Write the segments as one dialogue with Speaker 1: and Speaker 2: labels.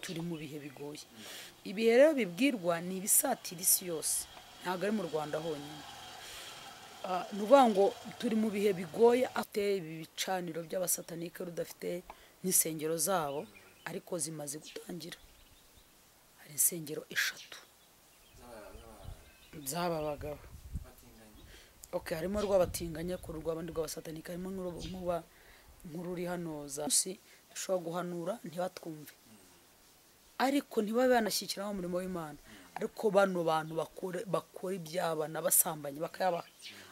Speaker 1: turi mu bihe bigoye ibihe rero bibwirwa ni ibisatira isi yose ntabwo ari mu rwanda honyine ni ukuvuga ngo turi mu bihe bigoye ateye ibi bicaniro by'abasatanike rudafite n'insengero zabo ariko zimaze gutangira hari insengero eshatu z'aba bagabo oke harimo rw'abatinganya ku rw'abandi rw'abasatanike harimo nk'uba nkuru uri hano za dushobora guhanura ntibatwumve ariko ntibabe banashyikiraho umurimo w'imana ariko bano bantu bakora iby'abana basambanyi bakayabaha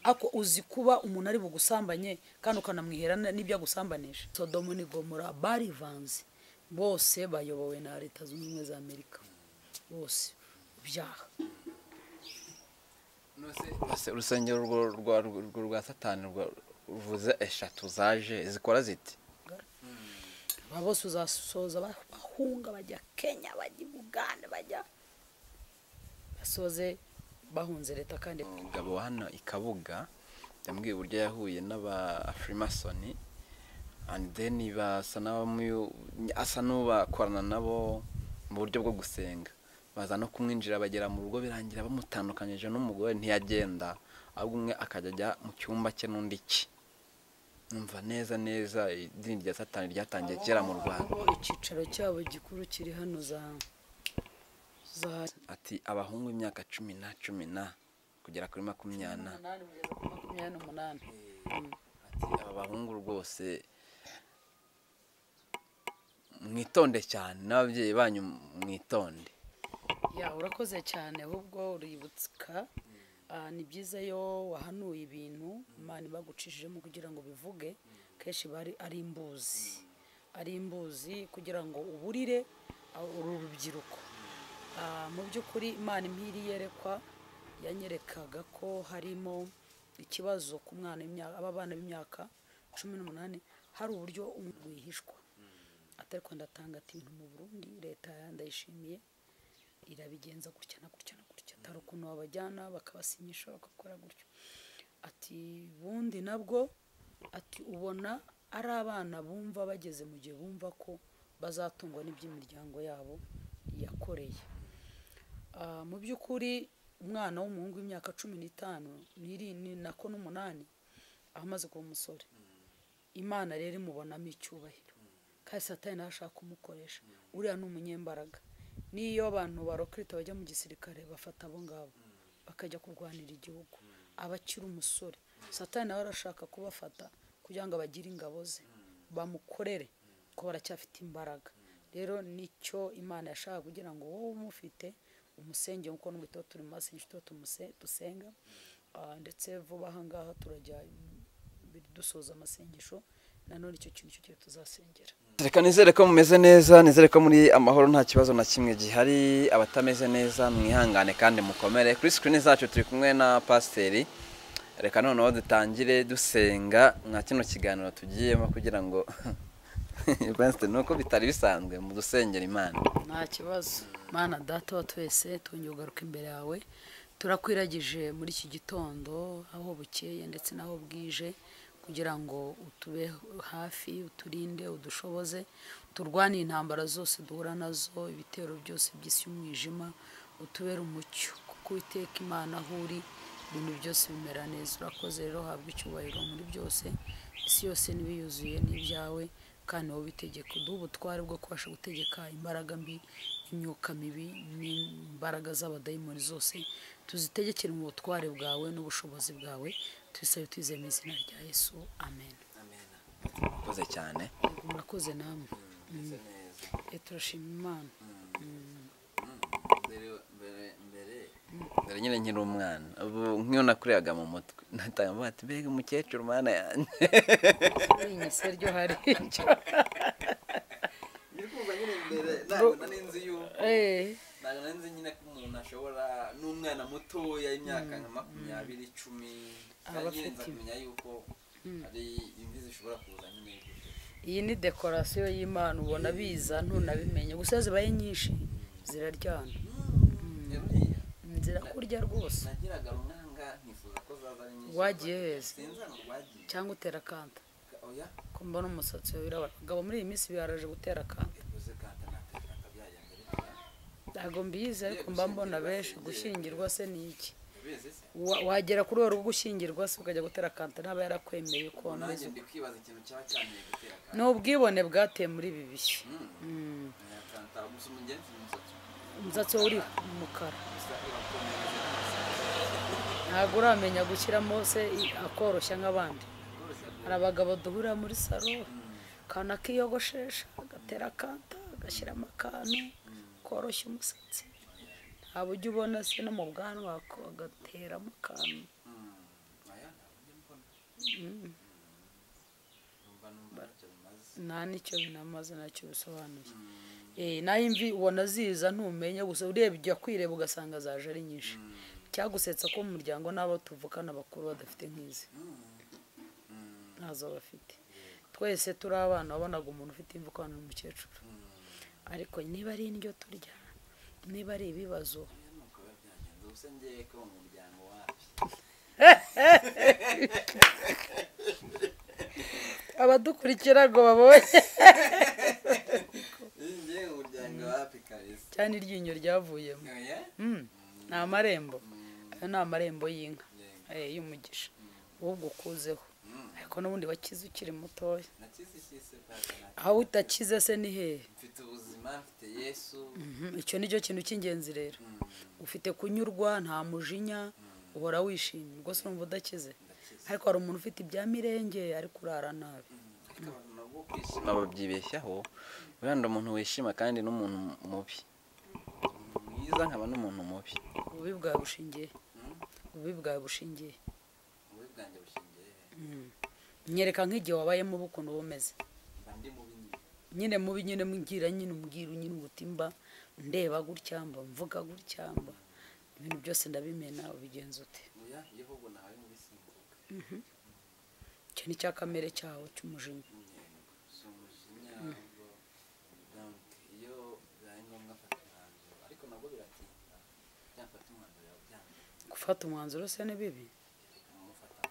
Speaker 1: ariko uzi kuba umuntu ari bugusambanye kandi ukanamwihera n'ibyo agusambanisha sodomo ni gomora barivanze bose bayobowe na leta zunze ubumwe za amerika bose byaha
Speaker 2: urusengero urwo rwa satani ruvuze eshatu zaje zikora ziti
Speaker 1: aba bose uzasoza bahunga bajya kenya bajya i bugande bajya basoze bahunze leta kandi
Speaker 2: umugabo wa hano i kabuga yambwiye uburyo yahuye n'aba firimasoni and then basa n'abamuyu asa n'ubakorana nabo mu buryo bwo gusenga baza no kumwinjira bagera mu rugo birangira bamutandukanyije n'umugore ntiyagenda ahubwo umwe akajya ajya mu cyumba cye n'undi cye numva neza neza idini rya satani ryatangiye kera mu rwanda
Speaker 1: icyicaro cyabo gikuru kiri hano za za
Speaker 2: ati abahungu imyaka cumi na cumi na kugera kuri makumyana
Speaker 1: makumyabiri n'umunani
Speaker 2: ati aba bahungu rwose mwitonde cyane n'ababyeyi banyu mwitonde
Speaker 1: ya urakoze cyane ahubwo uributsa ni byiza iyo wahanuye ibintu imana ibagucishijemo kugira ngo bivuge kenshi bari ari imbuzi ari imbuzi kugira ngo uburire uru rubyiruko mu by'ukuri imana impiri yerekwa yanyerekaga ko harimo ikibazo ku mwana aba bana b'imyaka cumi n'umunani hari uburyo wihishwa atari ko ndatanga ati mu burundi leta ndayishimiye irabigenza gutya na gutya na gutya atari ukuntu wabajyana bakabasinyisha bagakora gutya ati bundi nabwo ati ubona ari abana bumva bageze mu gihe bumva ko bazatungwa n'iby'imiryango yabo yakoreye mu by'ukuri umwana w'umuhungu w'imyaka cumi n'itanu nako n'umunani amaze kuba umusore imana rero imubonamo icyubahiro kandi satani nawe ashaka kumukoresha uriya ni umunyembaraga n'iyo abantu barokirita bajya mu gisirikare bafata abo ngabo bakajya kurwanira igihugu abakiri umusore satani nawe arashaka kubafata kugira ngo abagire ingabo ze bamukorere ko baracyafite imbaraga rero nicyo imana yashaka kugira ngo wowe umufite umusenge nk'uko n'ubuto turi mu masengesho tuba dusenga ndetse vuba aha ngaha turajya dusoza amasengesho nanone icyo kintu cyo tuzasengera
Speaker 2: reka nizere ko mumeze neza nizere ko muri amahoro nta kibazo na kimwe gihari abatameze neza mwihangane kandi mukomere kuri sikirini zacu turi kumwe na pasiteri reka noneho dutangire dusenga nka kino kiganiro tugiyemo kugira ngo ni uko bitari bisanzwe mu dusengera imana
Speaker 1: nta kibazo mana data wa twese twongeye ugaruka imbere yawe turakwiragije muri iki gitondo aho bukeye ndetse n'aho bwije kugira ngo utube hafi uturinde udushoboze turwane intambara zose duhura nazo ibitero byose by'isi y'umwijima utubere umucyo kuko witeka imana aho uri ibintu byose bimera neza urakoze rero habwa icyubahiro muri byose isi yose n'ibiyuzuye n'ibyawe kandi wowe ubitegeka uduhe ubutware bwo kubasha gutegeka imbaraga mbi imyuka mibi n'imbaraga z'abadayimoni zose tuzitegekere mu butware bwawe n'ubushobozi bwawe tubisabe twizeye mu izina rya yesu amen
Speaker 2: murakoze cyane
Speaker 1: murakoze namwe turashima imana
Speaker 2: dore nyine nkiri umwana ubu nk'iyo nakuriyaga mu mutwe natanga ati mbega umukecuru mana yanjye
Speaker 1: inyise ryo hari icyo
Speaker 2: ndi kumva nyine mbere ntabwo n'inzu y'uko ntabwo nzi nyine ko umuntu ashobora n'umwana mutoya y'imyaka nka makumyabiri icumi kandi nyine nza kumenya yuko hari imvi zishobora kuza nyine
Speaker 1: iyi ni dekorasiyo y'imana ubona biza ntunabimenye gusa zibaye nyinshi ziraryana
Speaker 2: yaburiya
Speaker 1: zirakurya rwose
Speaker 2: nagiraga rumanga nkifuza ko zaza ari nyinshi
Speaker 1: wagiye heza
Speaker 2: sinzana urwagiye
Speaker 1: cyangwa utera akanta
Speaker 2: oya
Speaker 1: ko mbona umusatsi wawe wirabura abagabo muri iyi minsi baraje gutera akanta
Speaker 2: yavuze kanta natera akabyaye
Speaker 1: ntabwo mbizi ariko mba mbona benshi gushyingirwa se ni iki Wa- wagera kuri urwo gushyingirwa se ukajya gutera kanta n'aba yarakwemeye ko wameze uko.
Speaker 2: kwibaza ikintu cyaba cyanteye gutera
Speaker 1: ni ubwibone bwateye muri ibi bihe Mm.
Speaker 2: akanta gusa umugenzi umusatsi
Speaker 1: umusatsi we uri umukara
Speaker 2: gusa urakomereza
Speaker 1: ntabwo uramenya gushyiramo se i- akoroshya nk'abandi hari abagabo duhurira muri salo akana kiyogoshesha agatera akanta agashyiramo akantu koroshya umusatsi nta buryo ubona se no mu bwanwa ko- agateramo akantu
Speaker 2: aya ntabwo mbona
Speaker 1: Mm.
Speaker 2: numva numva ntacyo bimaze
Speaker 1: nta nicyo binamaze ntacyo bisobanuye Eh, naho imvi ubona ziza ntumenya gusa urebye ujya kwireba ugasanga zaje ari nyinshi cyagusetsa ko mu muryango n'abo tuvukana bakuru badafite nk'izi ntazo bafite twese turi abana wabonaga umuntu ufite imvi ukabona ni umukecuru ariko niba ari indyo turya niba ari ibibazo
Speaker 2: aya ni uko biba byagenze gusa ngewe ko mu muryango wapi
Speaker 1: abadukurikira ngo babonye
Speaker 2: ngewe mu muryango wapi kabisa
Speaker 1: cyane iryinyo ryavuyemo
Speaker 2: oya
Speaker 1: Mm, ni amarembo ayo ni amarembo y'inka Eh, y'umugisha ahubwo ukuzeho ariko n'ubundi wakize ukiri mutoya
Speaker 2: nakize ikise papa na-
Speaker 1: aho utakize se ni hehe
Speaker 2: mfite ubuzima mfite yesu
Speaker 1: Mhm, icyo ni cyo kintu cy'ingenzi rero ufite kunyurwa nta mujinya uhora wishimye rwose urumva udakize ariko hari umuntu ufite ibya mirenge ari kurara nabi
Speaker 2: ariko abantu nabwo kwishima babyibeshyaho wenda umuntu wishima kandi n'umuntu mubi umuntu mwiza nkaba n'umuntu mubi
Speaker 1: ububi bwawe bushingiye ububi bwawe bushingiye
Speaker 2: ububi bwanjye bushingiye
Speaker 1: Mm. nyereka nk'igihe wabayemo uba ukuntu uba umeze
Speaker 2: mba ndi mubi nyine
Speaker 1: nyine mubi nyine mbwira nyine umbwira nyine ubutimba ndeba gutya mba mvuga gutya mba ibintu byose ndabimena ubigenza ute
Speaker 2: oya iyo ahubwo nawe mubi simbuka
Speaker 1: icyo ni cya kamere cyawe cy'umujinya
Speaker 2: intego si umujinya ahubwo donc iyo bibaye ngombwa mfata umwanzuro ariko nabwo biratinda byamfata umwanzuro yawe byanga
Speaker 1: gufata umwanzuro se ni bibi
Speaker 2: umufata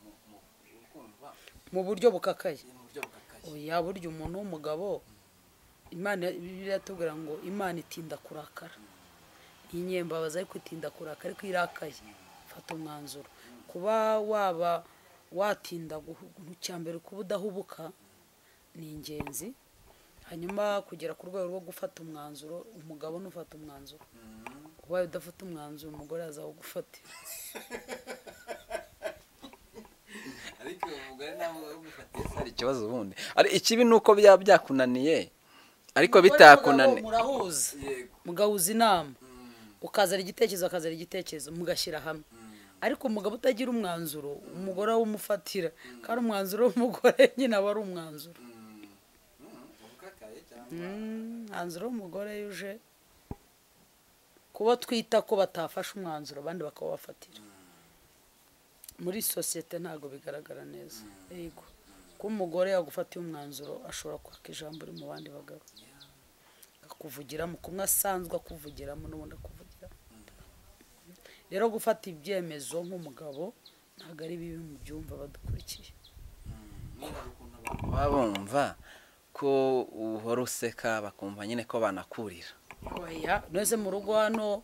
Speaker 2: mu kumva
Speaker 1: mu buryo bukakaye
Speaker 2: mu buryo bukakaye
Speaker 1: oya burya umuntu w'umugabo imana bibiliya iratubwira ngo imana itinda kurakara iyi nyembabazi ariko itinda kurakara ariko irakaye fata umwanzuro kuba waba watinda guhu- cya mbere kuba udahubuka ni ingenzi hanyuma kugera ku rwego rwo gufata umwanzuro umugabo ni ufata umwanzuro ubaye udafata umwanzuro umugore azawugufatira
Speaker 2: ariko uwo mugore nawe ubifatiye se hari ikibazo ubundi ari ikibi ni uko byaba byakunaniye ariko bitakunaniye
Speaker 1: murahuza
Speaker 2: yego
Speaker 1: mugahuza inama
Speaker 2: Mm,
Speaker 1: ukazana igitekerezo akazana igitekerezo mugashyira hamwe ariko umugabo utagira umwanzuro umugore awumufatira kandi umwanzuro w'umugore nyine aba ari umwanzuro
Speaker 2: mm, mm, ubukakaye cyangwa
Speaker 1: Mm, umwanzuro w'umugore iyo uje kuba twita ko batafashe umwanzuro abandi bakawubafatira muri sosiyete ntabwo bigaragara neza yego ko umugore yagufatiye umwanzuro ashobora kwaka ijambo uri mu bandi bagabo akakuvugiramo kumwe asanzwe akuvugiramo n'ubundi akuvugiramo rero gufata ibyemezo nk'umugabo ntabwo ari bibi mu byumva badukurikiye
Speaker 2: niba ukuntu abantu baba bumva ko uhora useka bakumva nyine ko banakurira
Speaker 1: oya nose mu rugo hano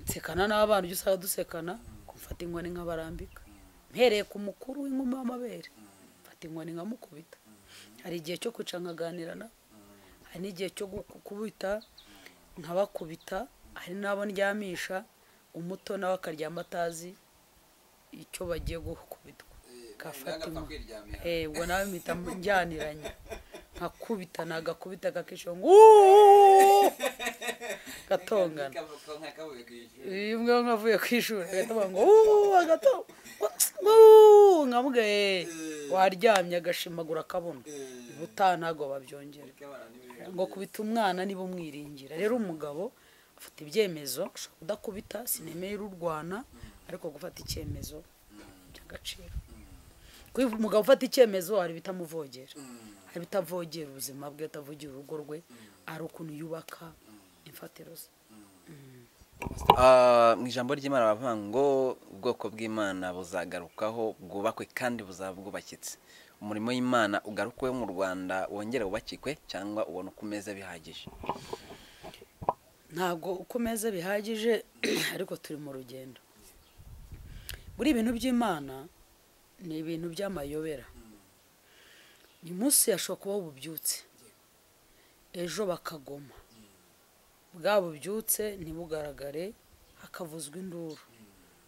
Speaker 1: nsekana n'abana ujya usanga dusekana kumfata inkoni nkabarambika mpereye ku mukuru w'inkumi w'amabere mfata inkoni nkamukubita hari igihe cyo kwica nkaganira na hari n'igihe cyo guku- kubita nkabakubita hari n'abo ndyamisha umuto nawe akaryama atazi icyo bagiye gukubitwa gafata inkoni Eh, ubwo nawe mpita njyaniranye nkakubita nagakubita gakisho ngo "Uuuu!" gatongana bimwe nkavuye ku ishuri agatoba ngo "Uuuu!" agato "Uuuu!" nkamubwira "Eh, waryamye agashimagura akabona ubutaha ntabwo babyongera ngo kubita umwana niba umwiringira rero umugabo afata ibyemezo ashobora kudakubita sinemere urwana ariko gufata icyemezo cy'agaciro kuko iyo umugabo ufata icyemezo hari ibitamuvogera hari ibitavogera ubuzima bwe atavogera urugo rwe hari ukuntu yubaka imfatiro ze
Speaker 2: Ah, mu ijambo ry'imana bavuga ngo ubwoko bw'imana buzagarukaho bwubakwe kandi buzaba bwubakitse umurimo w'imana ugarukwe mu rwanda wongere wubakikwe cyangwa ubone uko umeze bihagije
Speaker 1: ntabwo uko meza bihagije ariko turi mu rugendo buri ibintu by'imana ni ibintu by'amayobera uyu munsi hashobora kubaho ububyutse ejo bakagoma bwa bubyutse ntibugaragare hakavuzwa induru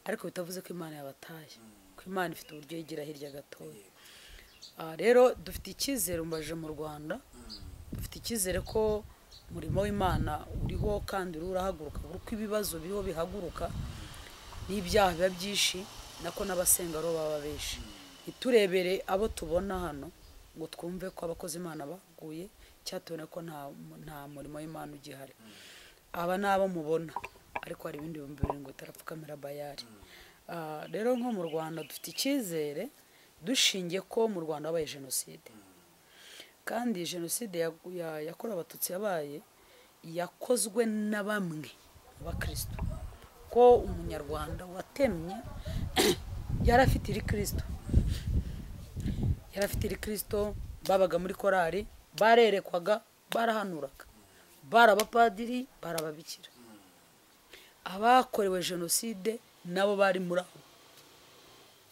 Speaker 1: ariko bitavuze ko imana yabataye ko imana ifite uburyo yigira hirya gatoya aha rero dufite icyizere umbaje mu rwanda dufite icyizere ko umurimo w'imana uriho kandi uriho urahaguruka kuko ibibazo biriho bihaguruka n'ibyaha biba byinshi nako n'abasenga aribo baba benshi ntiturebere abo tubona hano ngo twumve ko abakozi imana baguye cyangwa tubone ko nta nta murimo w'imana ugihari aba ni abo mubona ariko hari ibindi bihumbi bibiri ngo bitarapfukamira bayari Ah, rero nko mu rwanda dufite icyizere dushingiye ko mu rwanda habaye jenoside kandi jenoside ya- ya- yakorewe abatutsi yabaye yakozwe na bamwe mu bakristo ko umunyarwanda watemye yari afite iri kirisito yari afite iri kirisito babaga muri korari barerekwaga barahanuraga bari abapadiri bari ababikira abakorewe jenoside nabo bari muri aho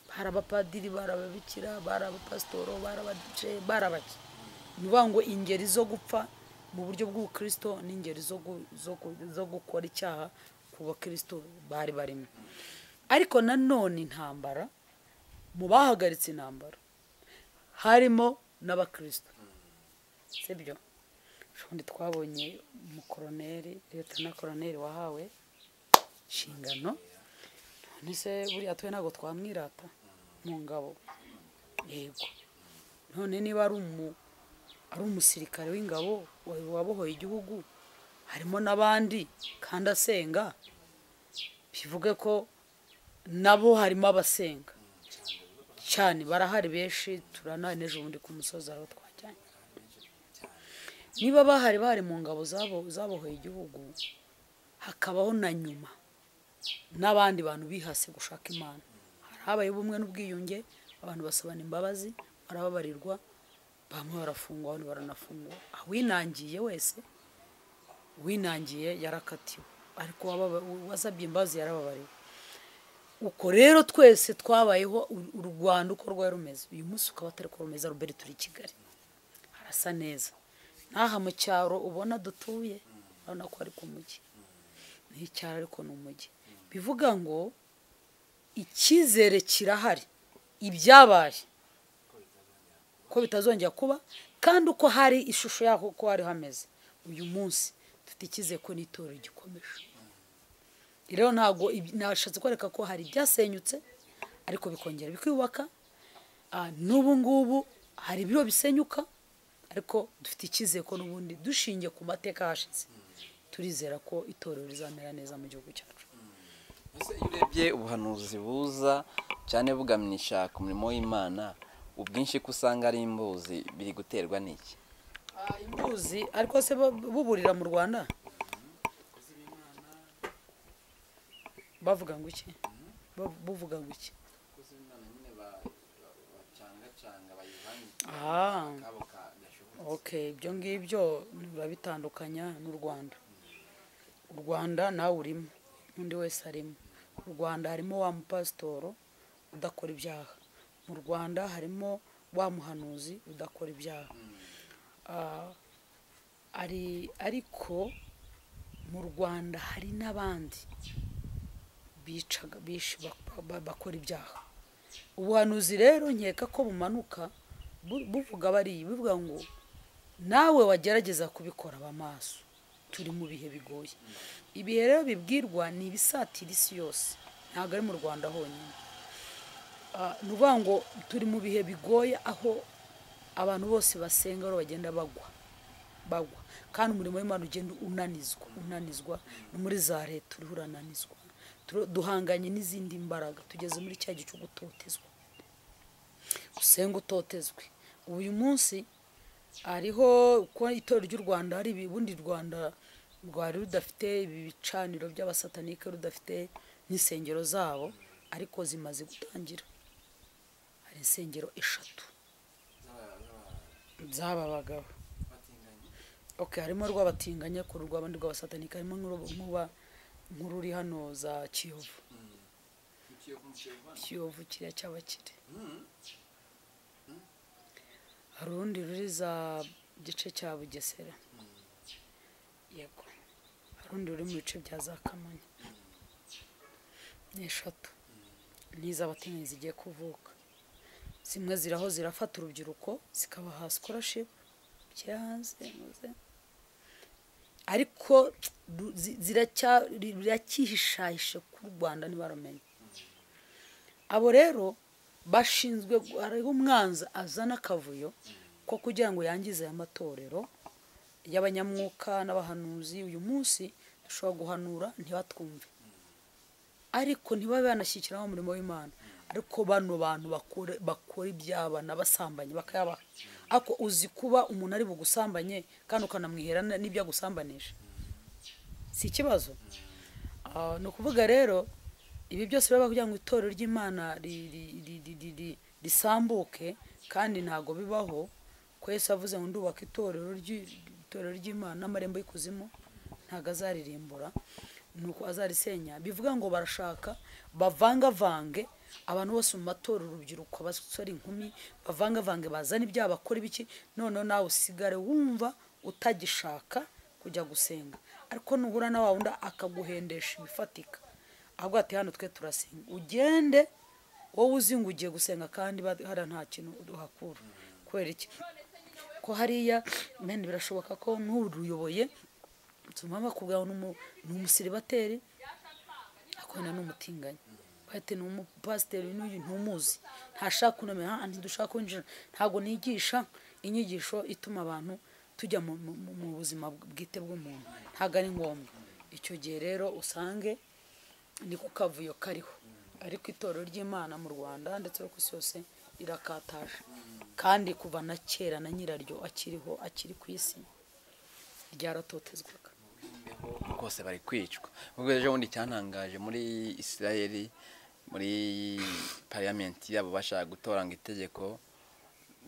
Speaker 1: bari abapadiri bari ababikira bari abapasitoro bari abadice bari abaki ni ukuvuga ngo ingeri zo gupfa mu buryo bw'ubukirisito n'ingeri zo gu- zo gu- zo gukora icyaha ku bakirisito bari barimo ariko nanone intambara mu bahagaritse intambara harimo n'abakirisito sibyo ubundi twabonye umukoroneri leta na koroneri wahawe inshingano none se buriya twe ntabwo twamwirata mu ngabo yego none niba ari umu ari umusirikare w'ingabo wa- wabohoye igihugu harimo n'abandi kandi asenga bivuge ko nabo harimo abasenga cyane barahari benshi turanahari n'ejo bundi ku musozi aho twajyanye niba bahari bahari mu ngabo zabo- zabohoye igihugu hakabaho na nyuma n'abandi bantu bihase gushaka imana hari habayeho ubumwe n'ubwiyunge abantu basabana imbabazi barababarirwa bamwe barafungwa abandi baranafungwa awinangiye wese winangiye yarakatiwe ariko uwababa- uwasabye imbabazi yarababariwe uko rero twese twabayeho u- u rwanda uko rwari rumeze uyu munsi ukaba atari ko rumeze rubere turi i kigali harasa neza n'aha mu cyaro ubona dutuye urabona ko ari ku mujyi ni icyaro ariko ni umujyi bivuga ngo icyizere kirahari ibyabaye ko bitazongera kuba kandi uko hari ishusho yaho uko hari hameze uyu munsi dufite icyizere ko n'itorero gikomeje rero ntabwo ibi- nashatse kwereka ko hari ibyasenyutse ariko bikongera bikiyubaka Ah, n'ubu ngubu hari ibiro bisenyuka ariko dufite icyizere ko n'ubundi dushingiye ku mateka ahashize turizera ko itorero rizamera neza mu gihugu cyacu
Speaker 2: mbese iyo urebye ubuhanuzi buza cyane bugamyisha ku murimo w'imana ubwinshi ko usanga ari imbuzi biri guterwa n'iki
Speaker 1: imbuzi ariko se bo- buburira mu rwanda bavuga ngo iki Ba- buvuga ngo iki Ah. okay ibyo ngibyo urabitandukanya n'u rwanda u rwanda nawe urimo n'undi wese arimo mu rwanda harimo wa mupasitoro udakora ibyaha mu rwanda harimo wa muhanuzi udakora ibyaha Ah, ari ariko mu rwanda hari n'abandi bicaga bishi bak- ba- bakora ibyaha ubuhanuzi rero nkeka ko bumanuka bu- buvuga bariya buvuga ngo nawe wagerageza kubikora aba maso turi mu bihe bigoye ibihe rero bibwirwa ni ibisatira isi yose ntabwo ari mu rwanda honyine Ah, ni ukuvuga ngo turi mu bihe bigoye aho abantu bose basenga rero bagenda bagwa bagwa kandi umurimo w'imana ugenda unanizwa unanizwa no muri za leta uriho urananizwa Turo- duhanganye n'izindi mbaraga tugeze muri cya gihe cyo gutotezwa usenga utotezwe uyu munsi hariho uko itorero ry'u rwanda hari ubundi u rwanda rwari rudafite ibi bicaniro by'abasatanike rudafite n'insengero zabo ariko zimaze gutangira hari insengero eshatu z'aba bagabo ok harimo rw'abatinganya ku rw'abandi rw'abasatanika harimo nk'urubu- nk'uba nk'ururi hano za kiyovu kiyovu kiriya cy'abakire hari urundi ruri za gice cya bugesera yego hari urundi ruri mu bice bya za kamonyi ni eshatu ni iz'abatinganyi zigiye kuvuka zimwe ziraho zirafata urubyiruko zikabaha scholarship kiri hanze muze ariko ru- zi- ziracya- riracyihishahishe ku rwanda ntibaramenye abo rero bashinzwe gu- hariho umwanzi azana akavuyo ko kugira ngo yangize aya matorero y'abanyamwuka n'abahanuzi uyu munsi dushobora guhanura ntibatwumve ariko ntibabe banashyikiraho umurimo w'imana ariko bano bantu bakora bakora iby'abana basambanyi bakayabaha ariko uzi kuba umuntu ari bugusambanye kandi ukanamwihera n- n'ibyo agusambanisha si ikibazo Ah, ni ukuvuga rero ibi byose biba kugira ngo itorero ry'imana ri- ri- ri- ri- ri- ri- risambuke kandi ntabwo bibaho ko yesu avuze ngo ndubaka itorero ry'i- itorero ry'imana n'amarembo y'ikuzimu ntabwo azaririmbura nuko azarisenya bivuga ngo barashaka bavangavange abantu bose mu matorero urubyiruko abasore inkumi bavangavange bazane ibyaha bakora ibiki noneho nawe usigare wumva utagishaka kujya gusenga ariko nuhura na wa wundi akaguhendesha ibifatika ahubwo ati hano twe turasenga ugende wowe uzi ngo ugiye gusenga kandi ba- hariya nta kintu duhakura kubera iki ko hariya mende birashoboka ko n'uruyoboye tuma bakubwira ngo ni umu- ni umusiribateri akubona ni umutinganyi bahita ni umupasiteri n'uyu ntumuzi ntashaka kunamera aha ntidushaka kwinjira ntabwo nigisha inyigisho ituma abantu tujya mu, mu, mu- mu buzima bwite bw'umuntu ntabwo ari ngombwa icyo gihe rero usange ni ku kavuyo kariho ariko itorero ry'imana mu rwanda ndetse no ku isi yose rirakataje kandi kuva na kera na nyiraryo akiriho akiri ku isi ryaratotezwaga
Speaker 2: rwose bari kwicwa ubwo ejo bundi cyantangaje muri isirayeli muri pariyamenti yabo bashaka gutora ngo itegeko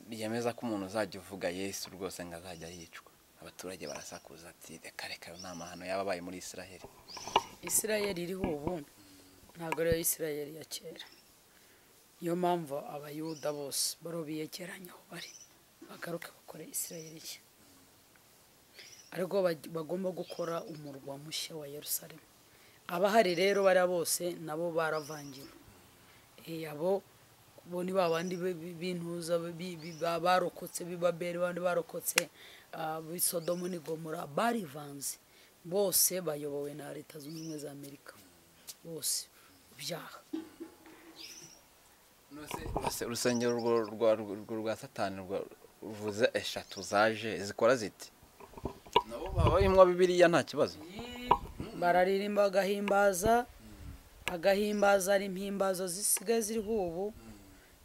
Speaker 2: ryemeza ko umuntu uzajya uvuga yesu rwose ngo azajya yicwa abaturage barasakuza ati reka reka ayo ni amahano yaba abaye muri isirayeli
Speaker 1: isirayeli iriho ubu ntabwo ariyo isirayeli ya kera niyo mpamvu abayuda bose baro biyegeranya aho bari bagaruke bakore isirayeli nshya ariko bag- bagomba gukora umurwa mushya wa yerusalemu abahari rero bariya bose nabo baravangiwe Eh, abo bo ni ba bandi bi- bi- b'intuza bi- bi- ba- barokotse b'ibaberi bandi barokotse ah, b'i sodomu n'i gomora barivanze bose bayobowe na leta zunze ubumwe za amerika bose byaha
Speaker 2: Ese urusengero urwo rwa rwo rwa satani rwa ruvuze eshatu zaje zikora ziti nabo baba bimwa bibiriya nta kibazo
Speaker 1: bararirimba bagahimbaza bagahimbaza ari impimbazo zisigaye ziriho ubu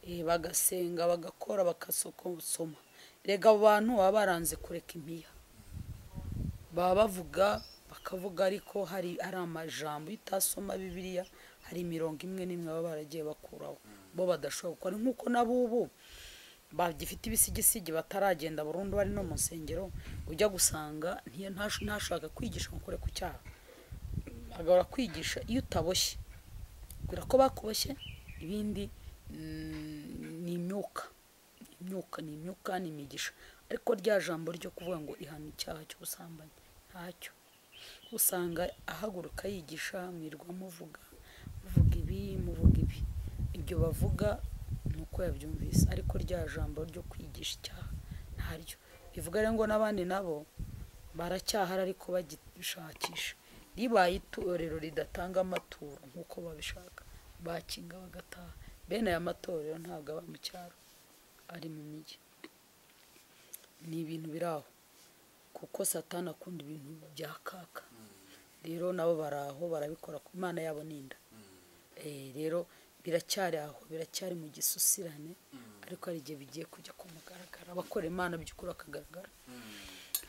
Speaker 1: eh, bagasenga bagakora bagasoma rega abo bantu baba baranze kureka impiya baba bavuga bakavuga ariko hari hari amajambo iyo utasoma bibiliya hari imirongo imwe n'imwe baba baragiye bakuraho bo badashobora gukora nk'uko n'abubu bagifite ibisigisigi bataragenda burundu bari no mu nsengero ujya gusanga ntiya- ntash- ntashaka kwigisha ngo ukore ku cyaha agahora kwigisha iyo utaboshye kubera ko bakuboshye ibindi mm, ni imyuka Ni imyuka ni imyuka ni imigisha ariko rya jambo ryo kuvuga ngo ihana icyaha cy'ubusambanyi ntacyo usanga ahaguruka yigisha mwirwa muvuga muvuga ibi muvuga ibi ibyo bavuga ni uko yabyumvise ariko rya jambo ryo kwigisha icyaha ntaryo bivuga rero ngo n'abandi nabo baracyahari ariko bagishakisha ribaye itorero ridatanga amaturo nk'uko babishaka bakinga bagataha bene aya matorero ntabwo aba mu cyaro ari mu mijyi ni ibintu biri aho kuko satani akunda ibintu bya kaka rero nabo bari aho barabikora ku imana yabo ninda rero biracyari aho biracyari mu gisusirane ariko hari igihe bigiye kujya ku mugaragaro abakora imana by'ukuri bakagaragara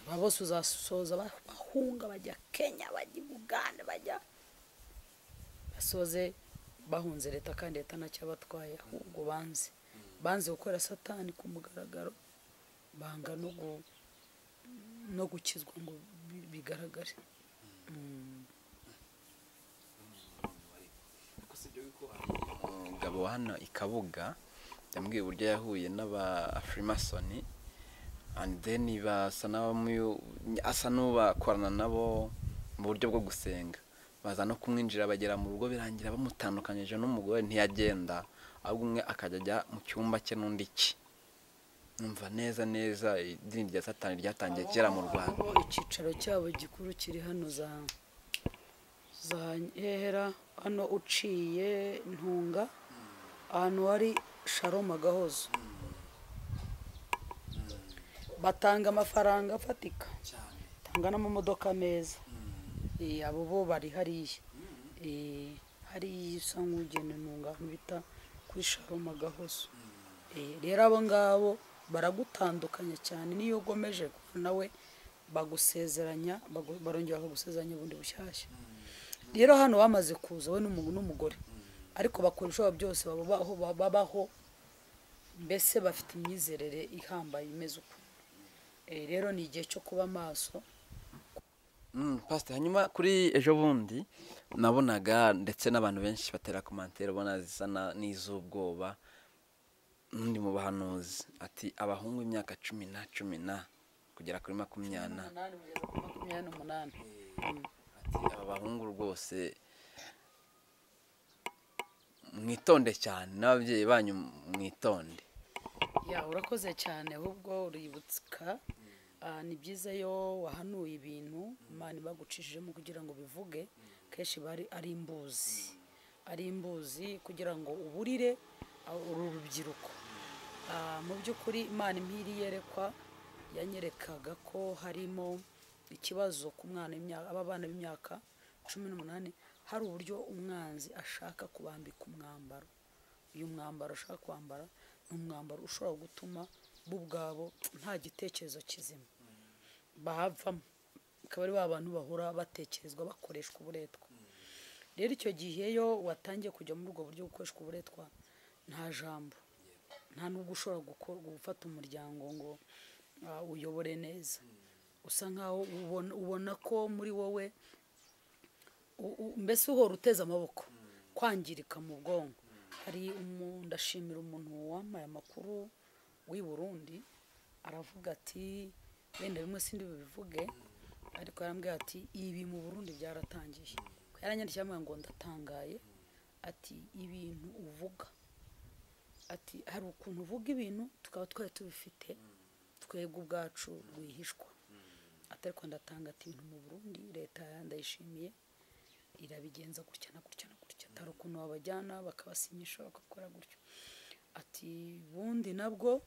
Speaker 1: aba bose uzasoza ba- bahunga bajya kenya bajya i buganda bajya basoze bahunze leta kandi leta ntacyo yabatwaye ahubwo banze banze gukora satani ku mugaragaro banga no gu- no gukizwa ngo bi- bigaragare Mm.
Speaker 2: kuko si ibyo yuko umugabo wa hano i kabuga yambwiye uburyo yahuye n'abafrimasoni and then basa n'abamuyu asa n'ubakorana nabo mu buryo bwo gusenga baza no kumwinjira bagera mu rugo birangira bamutandukanyije n'umugore ntiyagenda ahubwo umwe akajya ajya mu cyumba cye n'undi cye numva neza neza idini rya satani ryatangiye kera mu rwanda
Speaker 1: Abo icyicaro cyabo gikuru kiri hano za za Nkehera hano uciye ntunga ahantu hari sharoma gahozo batanga amafaranga afatika batanga n'amamodoka meza Eh, abo bo bari hariya Eh, hariya isa nk'ugenda ntunga ahantu bita kuri sharoma gahozo Eh, rero abo ngabo baragutandukanya cyane niyo ugomeje kuba nawe bagusezeranya bagu- barongera bakagusezeranya ubundi bushyashya rero hano bamaze kuza we n'umu- n'umugore ariko bakora ibishoboka byose babaho babaho mbese bafite imyizerere ihambaye imeze uko Eh, rero ni igihe cyo kuba maso
Speaker 2: Mm, pastor hanyuma kuri ejo bundi nabonaga ndetse n'abantu benshi batera komantere ubona zisa na- n'iz'ubwoba n'undi mu bahanuzi ati abahungu imyaka cumi na cumi na kugera kuri makumyabiri na
Speaker 1: Umunani kugeza kuri makumyabiri n'umunani
Speaker 2: ati aba bahungu rwose mwitonde cyane n'ababyeyi banyu mwitonde
Speaker 1: ya urakoze cyane ahubwo uributsa Ah, ni byiza yo wahanuye ibintu imana bagucishijemo kugira ngo bivuge kenshi bari ari imbuzi ari imbuzi kugira ngo uburire ah, uru rubyiruko Ah, mu by'ukuri imana impiri yerekwa yanyerekaga ko harimo ikibazo ku mwana w'imyaka aba bana b'imyaka cumi n'umunani hari uburyo umwanzi ashaka kubambika umwambaro uyu mwambaro ushaka kwambara ni umwambaro ushobora gutuma bo ubwabo nta gitekerezo kizima bahavamo akaba ari ba bantu bahora batekerezwa bakoreshwa uburetwa rero icyo gihe yo watangiye kujya muri ubwo buryo bwo gukoreshwa uburetwa nta jambo nta nubwo ushobora guko- gufata umuryango ngo ah, uyobore neza usa nkaho ubona- ubona ko muri wowe u- u- mbese uhora uteze amaboko kwangirika mu bwonko hari umu- ndashimira umuntu wampaye amakuru w'i burundi aravuga ati wenda bimwe sindi bubivuge ariko yarambwira ati ibi mu burundi byaratangiye yaranyandikiye ambwira ngo ndatangaye ati ibintu uvuga ati hari ukuntu uvuga ibintu tukaba twari tubifite twebwe ubwacu rwihishwa atari ko ndatanga ati ibintu mu burundi leta ndayishimiye irabigenza gutya na gutya na gutya atari ukuntu wabajyana bakabasinyisha bagakora gutyo ati bundi nabwo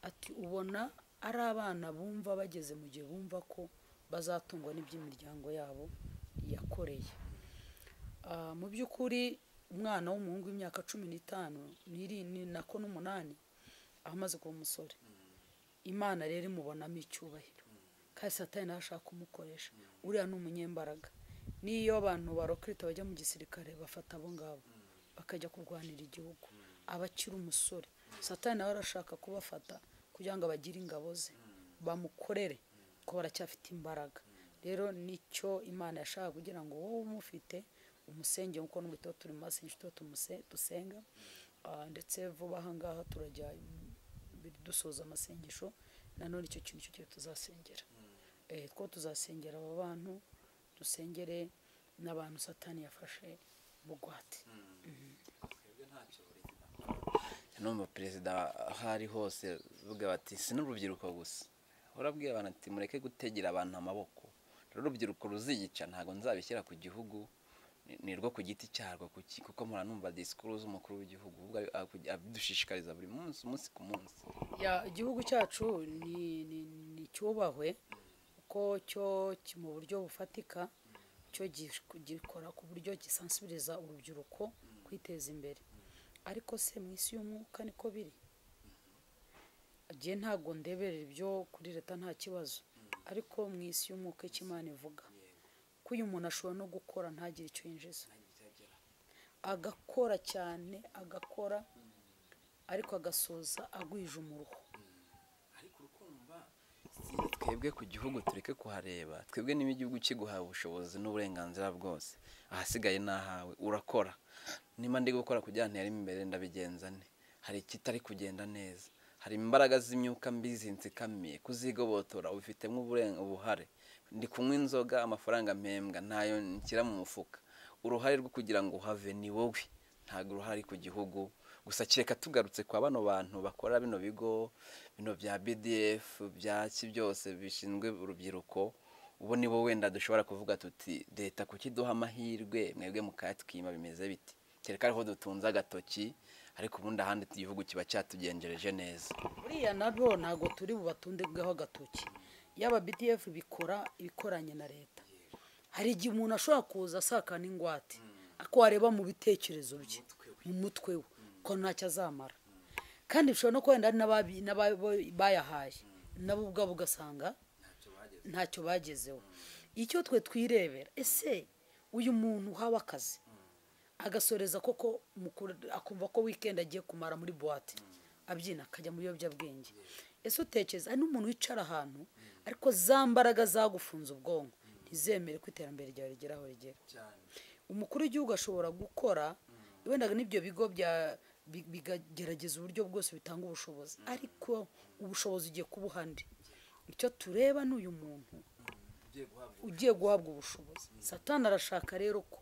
Speaker 1: ati ubona ari abana bumva bageze mu gihe bumva ko bazatungwa n'iby'imiryango yabo yakoreye Ah, mu by'ukuri umwana w'umuhungu w'imyaka cumi n'itanu n'iri- ni nako n'umunani aho amaze kuba umusore imana rero imubonamo icyubahiro kandi satani nawe ashaka kumukoresha uriya ni umunyembaraga n'iyo abantu barokirita bajya mu gisirikare bafata abo ngabo bakajya kurwanira igihugu aba akiri umusore satani nawe arashaka kubafata kugira ngo abagire ingabo ze bamukorere ko baracyafite imbaraga rero nicyo imana yashaka kugira ngo wowe umufite umusenge nk'uko n'ubu tuba turi mu masengesho tuba tumuse- dusenga Ah, ndetse vuba aha ngaha turajya dusoza amasengesho nanone icyo kintu cyo tuzasengera Eh, two tuzasengera aba bantu dusengere n'abantu satani yafashe bugwate
Speaker 2: numva perezida aho ari hose bavuga bati si n'urubyiruko gusa urabwira abantu ati mureke gutegera abantu amaboko rero urubyiruko ruziyica ntabwo nzabishyira ku gihugu ni- ni rwo ku giti cyarwo ku ki- kuko muranumva disikuru z'umukuru w'igihugu ahubwo ari- akugi- abidushishikariza buri munsi umunsi ku munsi
Speaker 1: Ya, igihugu cyacu ni- ni- ni cyubahwe kuko cyo ki- mu buryo bufatika cyo gish- gikora ku buryo gisansibiriza urubyiruko kwiteza imbere ariko se mu isi y'umwuka niko biri jye ntabwo ndeberera ibyo kuri leta nta kibazo ariko mu isi y'umwuka icyo imana ivuga ko uyu muntu ashobora no gukora ntagire icyo yinjiza agakora cyane agakora ariko agasoza agwije umuruho
Speaker 2: ariko urukumva si twe twebwe ku gihugu tureke kuhareba twebwe niba igihugu kiguhaye ubushobozi n'uburenganzira bwose ahasigaye ni ahawe urakora niba ndi gukora kugira ngo ntere imbere ndabigenza ne hari ikitari kugenda neza hari imbaraga z'imyuka mbi zinzikamiye kuzigobotora ubifitemo uburen- ubuhare ndi kunywa inzoga amafaranga mpembwa ntayo nshyira mu mufuka uruhare rwo kugira ngo uhave ni wowe ntabwo uruhare ku gihugu gusa kereka tugarutse kwa bano bantu bakora bino bigo bino bya bdf byaki byose bishinzwe urubyiruko ubu ni bo wenda dushobora kuvuga tuti leta kuki duha amahirwe mwebwe mukayatwima bimeze biti kereka ariho dutunze agatoki ariko ubundi ahandi igihugu kiba cyatugenjereje neza
Speaker 1: buriya nabo ntabwo turi bubatundeho agatoki yaba bdf bikora ibikoranye na leta hari igihe umuntu ashobora kuza asakana ingwate ako wareba mu bitekerezo bye mu mutwe we ko ntacyo azamara kandi bishobora no kuba wenda hari n'ababi- n'ababo- bayahaye nabo ubwabo ugasanga ntacyo bagezeho icyo twe twirebera ese uyu muntu uhawe akazi agasoreza koko mukuru- akumva ko weekend agiye kumara muri buwate abyina akajya mu biyobyabwenge ese utekereza hari n'umuntu wicara ahantu ariko za mbaraga zagufunze ubwonko ntizemere ko iterambere ryawe rigera aho rigera umukuru w'igihugu ashobora gukora wendaga n'ibyo bigo bya bi- bigagerageza uburyo bwose bitanga ubushobozi ariko ubushobozi ugiye kuba uhandi icyo tureba ni uyu muntu ugiye guhabwa ubushobozi satani arashaka rero ko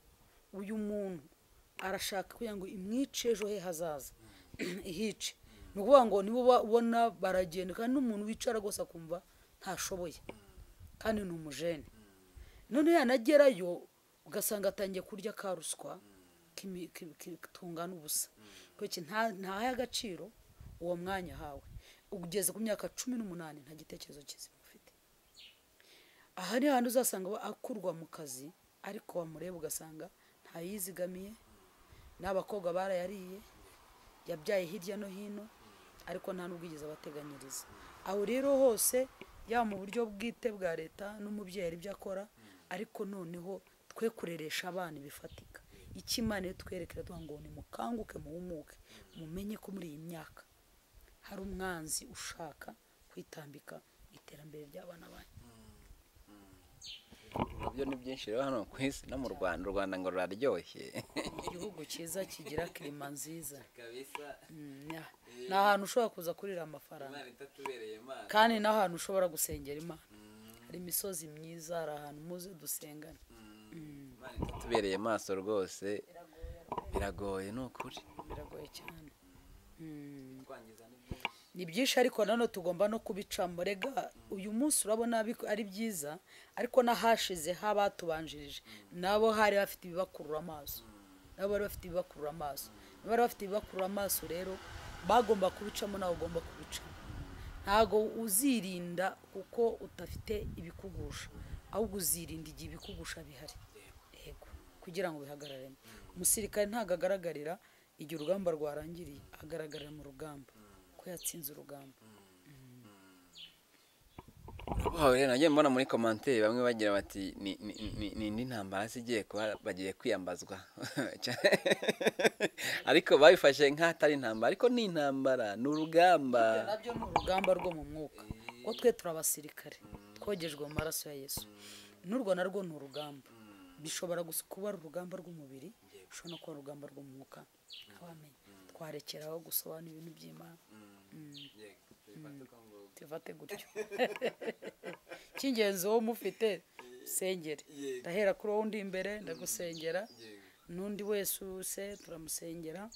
Speaker 1: uyu muntu arashaka kugira ngo imwice ejo he hazaza ihice ni ukuvuga ngo nibo uba- ubona baragenda kandi n'umuntu wicara rwose akumva ntashoboye kandi ni umujene none yanagerayo ugasanga atangiye kurya ka ruswa k'imi- ki- ki- tungana ubusa kuki nta- ntahe agaciro uwo mwanya ahawe ugeze ku myaka cumi n'umunani nta gitekerezo kizima ufite aha ni hantu uzasanga aba akurwa mu kazi ariko wamureba ugasanga ntayizigamiye n'abakobwa barayariye yabyaye hirya no hino ariko nta n'ubwo yigeze abateganyiriza aho rero hose yaba mu buryo bwite bwa leta n'umubyeyi hari ibyo akora ariko noneho twe kureresha abana bifatika icyo imana iyo twerekera tuvuga ngo ni mukanguke muhumuke mumenye ko muri iyi myaka hari umwanzi ushaka kwitambika iterambere ry'abana banyu
Speaker 2: nabyo ni byinshi rero hano ku isi no mu rwanda u rwanda ngo ruraryoshye
Speaker 1: igihugu cyiza kigira kirima nziza Mm, ya- ni ahantu ushobora kuza kurira amafaranga kandi ni ahantu ushobora gusengera imana hari imisozi myiza hari ahantu muze dusengana
Speaker 2: tubereye maso rwose biragoye ni ukuri
Speaker 1: biragoye cyane Mm. ni byinshi ariko nanone tugomba no kubicamo rega uyu munsi urabona biko- ari byiza ariko n'ahashize habatubanjirije nabo hari bafite ibibakurura amaso nabo bari bafite ibibakurura amaso niba bari bafite ibibakurura amaso rero bagomba kubicamo nawe ugomba kubicamo ntabwo uzirinda kuko udafite ibikugusha ahubwo uzirinda igihe ibikugusha bihari yego kugira ngo bihagararemo umusirikare ntabwo agaragarira igihe urugamba rwarangiriye agaragarira mu rugamba ko yatsinze urugamba
Speaker 2: Wow, rero nagiye mbona muri komanteri bamwe bagira bati ni ni- ni- ni indi ntambara se igiye kuba bagiye kwiyambazwa ariko babifashe nk'atari intambara ariko ni intambara ni urugamba
Speaker 1: Ibyo nabyo ni urugamba rwo mu mwuka kuko twe turi abasirikare twogejwe mu maraso ya yesu n'urwo narwo ni urugamba bishobora gusa kuba ari urugamba rw'umubiri bishobora no kuba ari urugamba rwo mu mwuka abamenye twarekeraho gusobanura ibintu by'imana tivate gutyo cy'ingenzi wowe umufite sengere ndahera kuri wowe undi imbere ndagusengera n'undi wese use turamusengera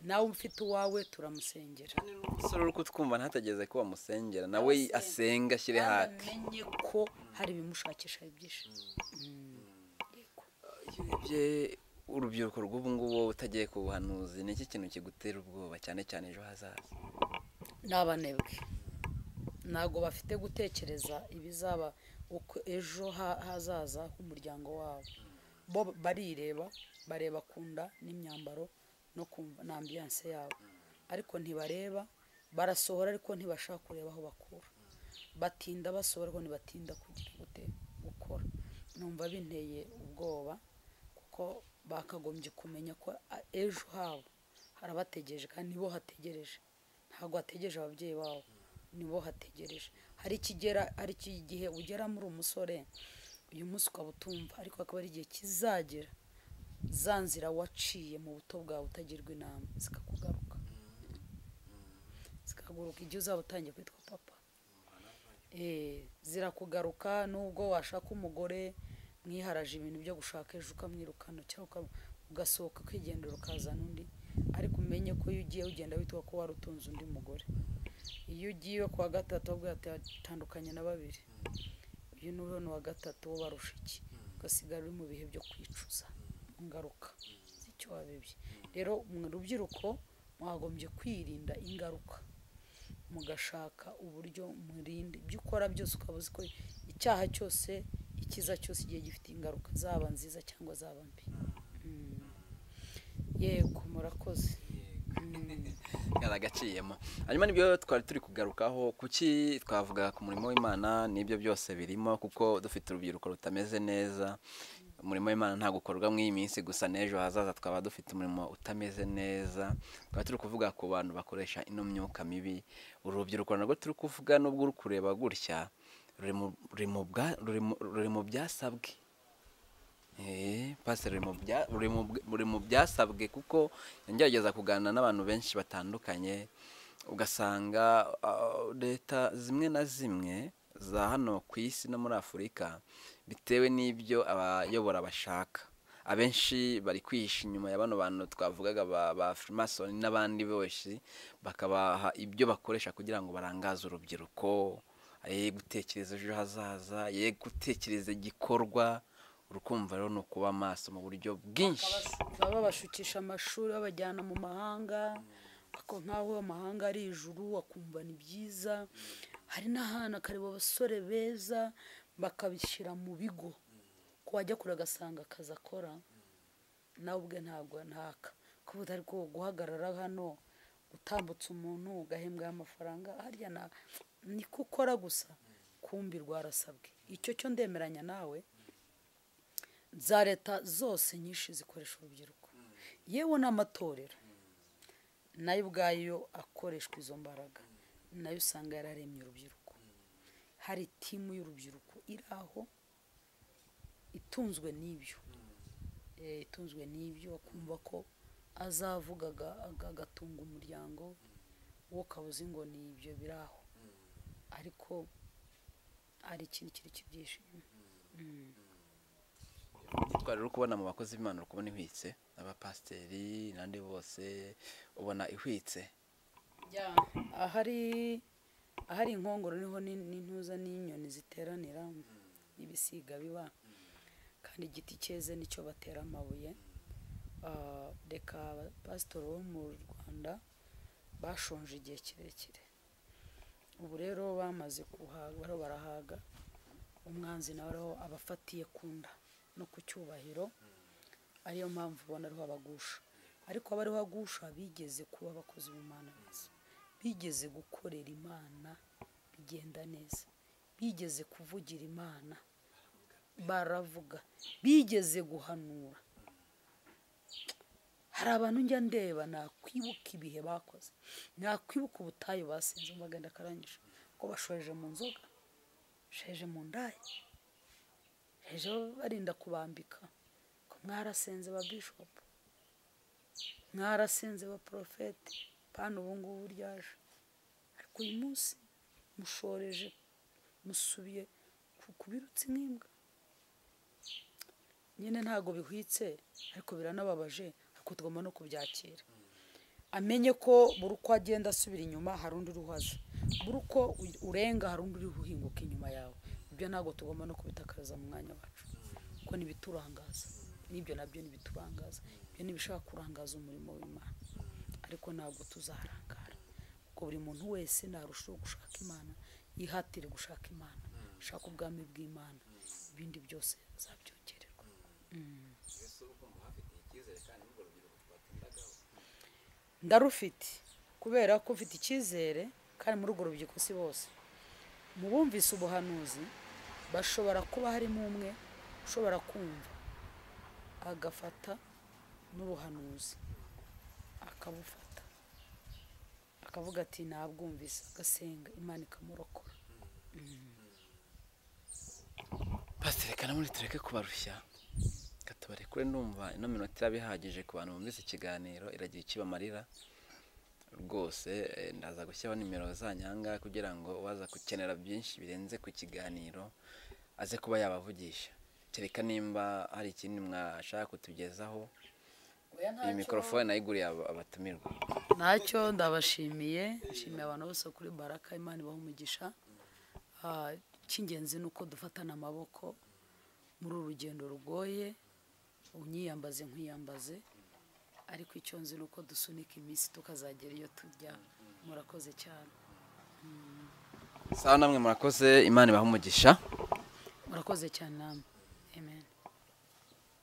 Speaker 1: nawe ufite uwawe turamusengera
Speaker 2: umusore uri kutwumva ntatageze ko bamusengera nawe asenga ashyire hati
Speaker 1: amenye ko hari ibimushakisha byinshi yego
Speaker 2: iyo urebye urubyiruko rw'ubu ngubu wowe utagiye ku buhanuzi ni iki kintu kigutera ubwoba cyane cyane ejo hazaza
Speaker 1: ni abanebwe ntabwo bafite gutekereza ibizaba uko ejo ha- hazaza h'umuryango wabo bo barireba bareba ku nda n'imyambaro no kumva na ambiyanse yabo ariko ntibareba barasohora ariko ntibashaka kureba aho bakura batinda basohora ariko ntibatinda kugira gute gukora numva binteye ubwoba kuko bakagombye kumenya ko a- ejo habo harabategereje kandi nibo hategereje ntabwo hategereje ababyeyi babo nibo hategereje hari ikigera hari igihe ugeramo uri umusore uyu munsi ukaba utumva ariko akaba ari igihe kizagera za nzira waciye mu buto bwawe utagirwa inama zikakugaruka zikaguruka igihe uzaba utangiye kwitwa papa Eh, zirakugaruka nubwo washaka umugore mwiharaje ibintu byo gushaka ejo ukamwirukana cyangwa uka- ugasohoka ukigendera ukazana undi ariko umenye ko iyo ugiye ugenda witwa ko wari utunze undi mugore iyo ugiye ku wa gatatu wabwira ati atandukanye na babiri uyu ni urabona uwa gatatu wo barusha iki ugasigara uri mu bihe byo kwicuza ingaruka z'icyo wabibye rero mu rubyiruko mwagombye kwirinda ingaruka mugashaka uburyo murinda ibyo ukora byose ukaba uzi ko icyaha cyose icyiza cyose igihe gifite ingaruka zaba nziza cyangwa zaba mbi Mm. yego murakoze
Speaker 2: yaragaciyemo hanyuma nibyo twari turi kugarukaho kuki twavuga ku murimo w'imana n'ibyo byose birimo kuko dufite urubyiruko rutameze neza umurimo w'imana ntabwo ukorwa mu iyi minsi gusa n'ejo hazaza twaba dufite umurimo utameze neza twaba turi kuvuga ku bantu bakoresha ino myuka mibi uru rubyiruko narwo turi kuvuga n'ubwo uri kureba gutya ruri mu- ruri mu bwa- ruri mu- ruri mu byasabwe Eh, pastor ruri mu bya- ruri mu bw- ruri mu byasabwe kuko ngerageza kuganira n'abantu benshi batandukanye ugasanga ah, leta zimwe na zimwe za hano ku isi no muri afurika bitewe n'ibyo abayobora bashaka abenshi bari kwihisha inyuma ya bano bantu twavugaga ba, ba freemason n'abandi benshi bakabaha ibyo bakoresha kugira ngo barangaze urubyiruko ye gutekereza ejo hazaza ye gutekereza igikorwa urukumva rero ni ukuba maso mu buryo bwinshi
Speaker 1: baba babashukisha amashuri babajyana mu mahanga ako nk'aho amahanga ari ijuru wakumva ni byiza hari n'ahantu akareba abasore beza bakabishyira mu bigo ko wajya kure agasanga akazi akora nawe ubwe ntabwo ntaka kuvuga ariko guhagarara hano utambutse umuntu ugahembwa amafaranga harya na- niko ukora gusa kumbirwa harasabwe icyo cyo ndemeranya nawe za leta zose nyinshi zikoresha urubyiruko yewe n'amatorero nayo ubwayo akoreshwa izo mbaraga nayo usanga yararemye urubyiruko hari timu y'urubyiruko iri aho itunzwe n'ibyo Eh, itunzwe n'ibyo akumva ko azavuga aga- aga- agatunga umuryango wo ukaba uzi ngo ni ibyo biri aho ariko hari ikintu kiri kibyihishe inyuma
Speaker 2: twari uri kubona mu bakozi b'imana uri kubona ihwitse abapasiteri n'andi bose ubona ihwitse
Speaker 1: ahari ahari inkongoro niho n'in- n'intuza n'inyoni ziteranira n'ibisiga biba kandi igiti cyeze nicyo batera amabuye Ah, reka abapasitori bo mu rwanda bashonje igihe kirekire ubu rero bamaze kuhaga bariho barahaga umwanzi nawe ariho abafatiye ku nda no ku cyubahiro ariyo mpamvu ubona ariho abagusha ariko abariho agusha bigeze kuba abakozi b'imana beza bigeze gukorera imana bigenda neza bigeze kuvugira imana baravuga bigeze guhanura hari abantu njya ndeba nakwibuka ibihe bakoze nakwibuka ubutayu basenze umuganda akarangije ko bashoreje mu nzoga bashoreje mu ndaya bashoreje barinda kubambika ko mwarasenze ba bishopu mwarasenze ba porofeti pana ubu ngubu ryaje ariko uyu munsi mushoreje musubiye ku- kubirutse nk'imbwa nyine ntabwo bihwitse ariko biranababaje ariko tugomba no kubyakira amenye ko buri uko agenda asubira inyuma hari undi uriho aza buri uko u- urenga hari undi uriho uhinguka inyuma yawe ibyo ntabwo tugomba no kubitakariza mu mwanya wacu kuko ntibiturangaza n'ibyo nabyo ntibiturangaza ibyo ntibishaka kurangaza umurimo w'imana ariko ntabwo tuzaharangara kuko buri muntu wese narushaho gushaka imana yihatire gushaka imana shaka ubwami bw'imana ibindi byose azabyongererwa ndarufite kubera ko ufite icyizere kandi muri urwo rubyiruko si bose mu bumvise ubuhanuzi bashobora kuba harimo umwe ushobora kumva agafata n'ubuhanuzi akabufata akavuga ati ntabwumvise agasenga imana ikamurokora
Speaker 2: pasiteri reka namwe tureke kubarushya reka tubarekure numva ino minota iraba ihagije ku bantu bumvise ikiganiro iragira icyo ibamarira rwose eh, ndaza gushyiraho nimero zanyanga kugira ngo uwaza gukenera byinshi birenze ku kiganiro aze kuba yabavugisha kereka nimba hari ikindi mwashaka kutugezaho iyi mikorofone nayiguriye aba- abatumirwa
Speaker 1: ntacyo ndabashimiye nshimiye abantu bose kuri baraka imana ibaha umugisha Ah, icy'ingenzi ni uko dufatana amaboko muri uru rugendo rugoye unyiyambaze nkwiyambaze ariko icyo nzi ni uko dusunika iminsi tukazagera iyo tujya murakoze cyane
Speaker 2: sawa namwe murakoze imana ibaha umugisha
Speaker 1: murakoze cyane namwe amen